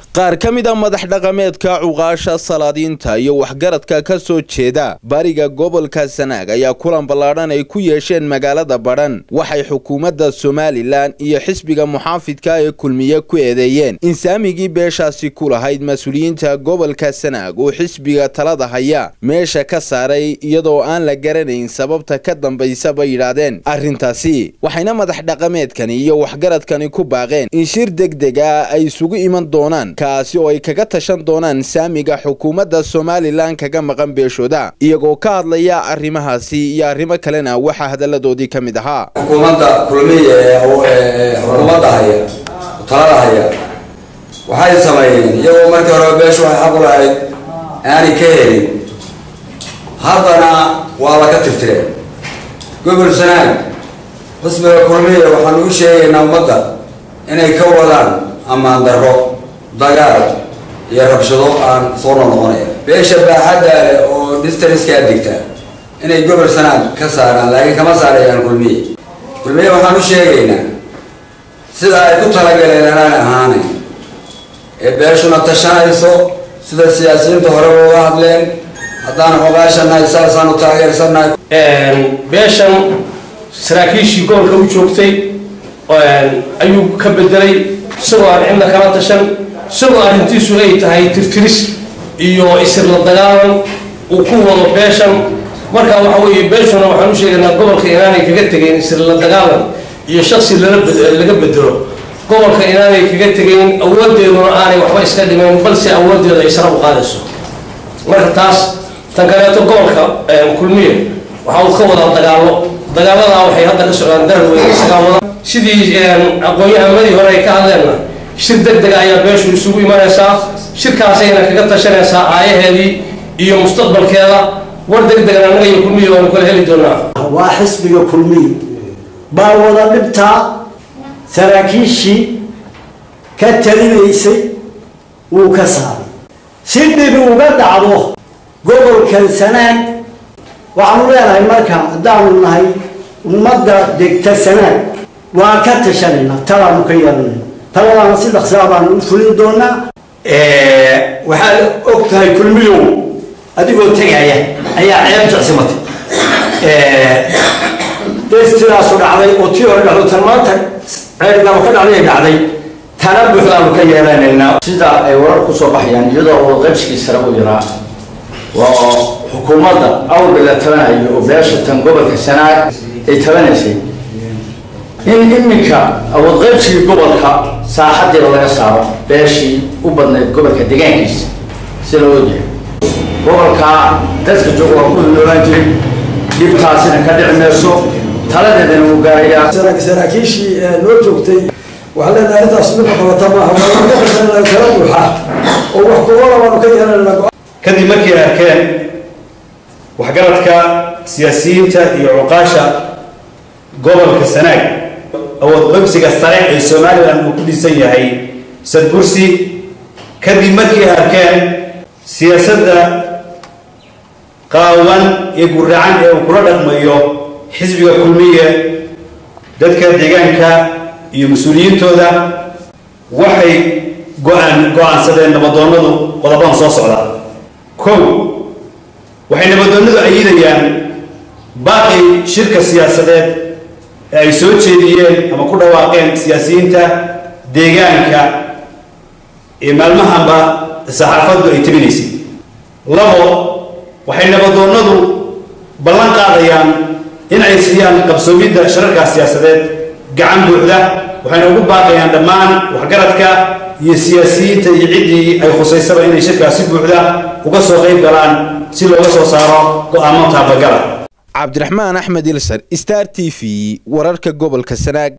qaar ka mid a madax dhaqameedka cuqaasha salaadiinta iyo waxgaradka ka soo jeeda bariga gobolka sanaag ayaa kulan ballaadhan ay ku yeesheen magaalada badhan waxay xukuumadda somalilan iyo xisbiga muxaafidka ee kulmiye ku eedeeyeen in saamigii beeshaasi ku lahayd mas-uuliyiinta gobolka sanaag uu xisbiga talada haya meesha ka saaray iyadoo aan la garanayn sababta ka dambaysa bay yidhaahdeen arrintaasi waxayna madax dhaqameedkani iyo waxgaradkani ku baaqeen in shir degdeg ah ay isugu iman doonaan kaasi oo ay kaga tashan doonaan saamiga xukuumadda somalilan kaga maqan beeshooda iyagoo ka hadlaya arrimahaasi iyo arrimo kalena waxaa hadalladoodii ka mid ahaa xukuumadda kulmiya ee xukuumadda haya talada haya waxay sameeyeen iyagoo markii hore beeshu waxay xaq u lahayd aanay ka helin haddana waa la ka tirtireen gobol sanaag xisbiga kulmiya waxaanu u sheegaynaa ummadda inay ka wadaan ammaan darro dagaal iyo rabshado aan soo noqnoqonaya beesha baaxadda leh oo distaniskaa digta inay gobol sanaag ka saaraan laakiin kama saarayaan kulmiye kulmiye waxaan u sheegaynaa sida ay ku talagaleen anaan ahaanayn ee beeshuna tashanayso sida siyaasiyiinta horeba uga hadleen haddaan xogaashanahay saasaanu taageersannahay beeshan saraakiishii gobolka u joogtay ayuu ka bedelay isagoo aan cidna kala tashan isagoo arrintiisu ay tahay tirtiris iyo isirla dagaalan uu ku wado beeshan marka waxa weeye beeshuna waxaan u sheegaynaa gobolka inaanay kaga tegayn isirla dagaalan iyo shaksi laga bedelo gobolka inaanay kaga tegayn awoodeeduna aanay waxba iska dhimayn balse awoodeedu ay sara u qaadayso marka taas tan kaleeto gobolka kulmiye waxa uu ka wadaa dagaalo dagaaladaa waxay hadda ka socdaan darar weyn isagaa wada sidii aqoon-yahamadii hore ay ka hadleenna shir deg dega ayaa beeshu isugu imanaysaa shirkaasayna kaga tashanaysaa aayaheedii iyo mustaqbalkeeda war deg degan annaga iyo kulmiye waanu kala heli doonaa waa xisbiga kulmiye baa wada dhibtaa saraakiishii ka talinaysay wuu ka saaray si dhibi uga dhacdo gobolkan sanaag waxaanu leenahay marka haddaanu nahay ummadda degta sanaag waa ka tashanaynaa talaanu ka yeelanayna taladaana si dhaqsaa baanu u fulin doonaa waxaad og tahay kulmiyow adigoo tegaya ayaa ceeb jecsimatay dee sidaasu dhacday oo tii hore dhacdo tan maanta ceebgaaba ka dhacday ay dhacday tana buuxdaanu ka yeelanaynaa sida ay warar ku soo baxayaan iyadoo wadaqabsigii sare u yaraa waa xukuumadda awalba la tabanayo oo beesha tan gobolka sanaag ay tabanaysay in iminka awoodqaybsigii gobolka saaxadeeda laga saaro beeshii u badnayd gobolka deegaankiisa si loo ogyahay gobolka dadka jooga waa ku noolaan jiray dhibtaasina ka dhici mayso taladeedana wuu gaarayaa saraakiishii noo joogtay waxaa leenahay arrintaas midna qabata maaha waa kala buuxa oo wax kuwada baanu ka yeelanayna kadib markay arkeen waxgaradka siyaasiyiinta iyo cuqaasha gobolka sanaag awood qabsiga sare ee somalilan uu ku dhisan yahay sadbursi kadib markay arkeen siyaasadda qaawan iyo guracan ee uu kula dhaqmayo xisbiga kulmiye dadka deegaanka iyo mas-uuliyiintooda waxay go-aan go-aansadeen nabadoonnadu qodobadan soo socda kow waxay nabadoonnadu ayidayaan baaqi shirka siyaasadeed ee ay soo jeediyeen ama ku dhawaaqeen siyaasiyiinta deegaanka ee maalmahanba saxaafaddu ay tabinaysay labo waxay nabadoonnadu ballan qaadayaan in ay siiyaan qabsoomidda shararkaas siyaasadeed gacan buuxda waxayna ugu baaqayaan dhammaan waxgaradka iyo siyaasiyiinta iyo ciddii ay khusaysaba inay shirkaas si buuxda uga soo qayb galaan si looga soo saaro go-aamo taabagala cabdiraxmaan axmed ilsar star t v wararka gobolka sanaag